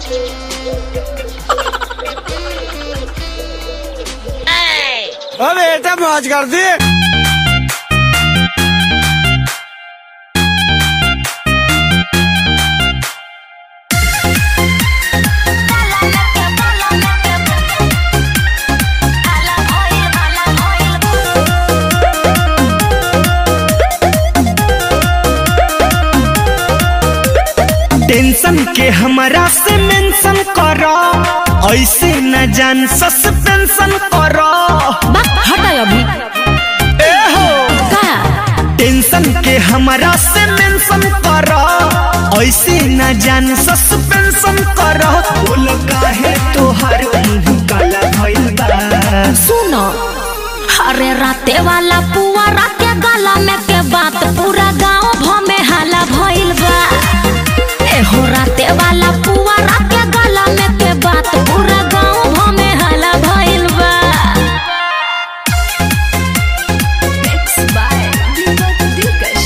ओ बेटा मौज कर दी टेंशन के हमरा से मेंशन करो ऐसे न जान सस्पेंशन करो बा हटाय अभी ए हो का टेंशन के हमरा से मेंशन करो ऐसे न जान सस्पेंशन करो बोल काहे तोहर मुंह काला भइल बा सुन अरे राते वाला पुआरा के गला में के बात पूरा गांव भ में हाला भइल बा एहो राते वाला पुआरा के गला में के बात पूरा गांव भ में हाला भइल बा Mixed by Deepak Dilkash.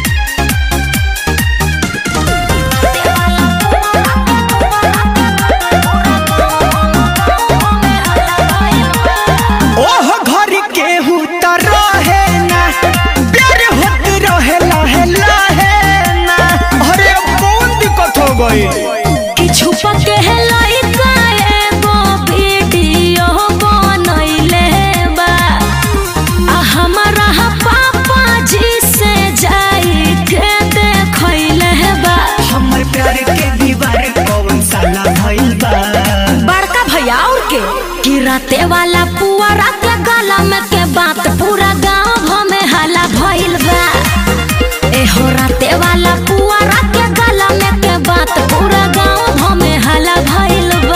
ओह घर के त रहे ना प्यार होत रहे लहे लहे ना अरे अब कौन दिक्कत हो गई कि छुपा के है लइका एगो वीडियो बनैले बा आ हमारा पापा जी से जाई के देखैले बा हमर प्यार के दीवार कौन साला भइल बा बड़का भैया और के कि राते वाला पुआरा के गला में के बात पूरा गांव भ में हाला भइल बा एहो राते वाला पुआरा के गला में के बात पूरा गांव भ में हाला भइल बा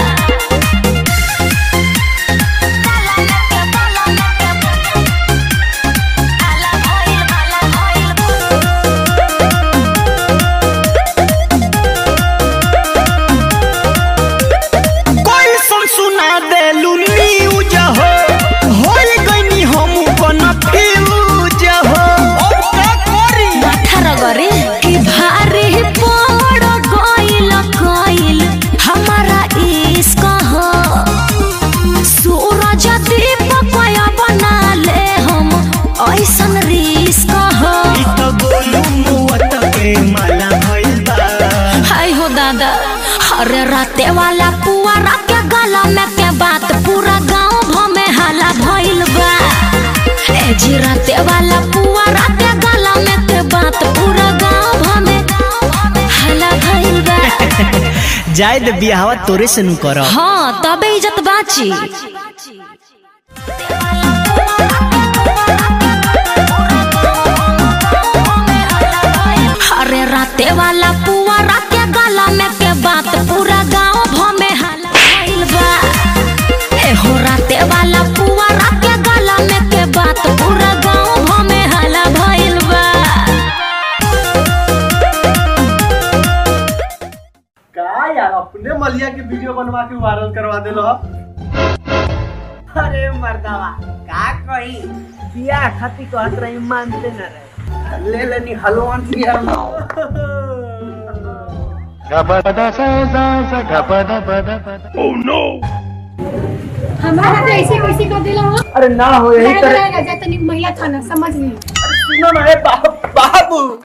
कोई सुन सुना देलू न्यूज हो होई गईनी हम कन्फ्यूज हो अब का करी अठारह गरे कि भारी पड़ गइल गइल हमारा इश्क हो सूरज दीपक बना ले हम ऐसन रिश्क हो ई तो गोलू मुअत के माला भइल बा हाय हो दादा अरे राते वाला पुआरा के गला में के बात पूरा गांव भ में हाला भइल बा ए जी राते वाला पुआरा के गला में के बात पूरा गांव भ में हाला भइल बा जायद बियाहवा तोरे से नु करब हाँ तबे इज्जत बाची अरे राते वाला पुआरा के गला में के बात पूरा गांव भ में हाला भइल बा एहो राते वाला पुआरा के गला में के बात पूरा गांव भ में हाला भइल बा का यार अपने मलिया के वीडियो बनवा के वायरल करवा देलो अरे मर्दावा का कही बिया खाती कहत रही मानते न रहे ले लेनी हलवान बिया हमारा तो ऐसे वैसे कर दिला हो अरे ना हो यही तरह जाए तनी महिला थाना समझ ली सुनो ना ए बा- बाबू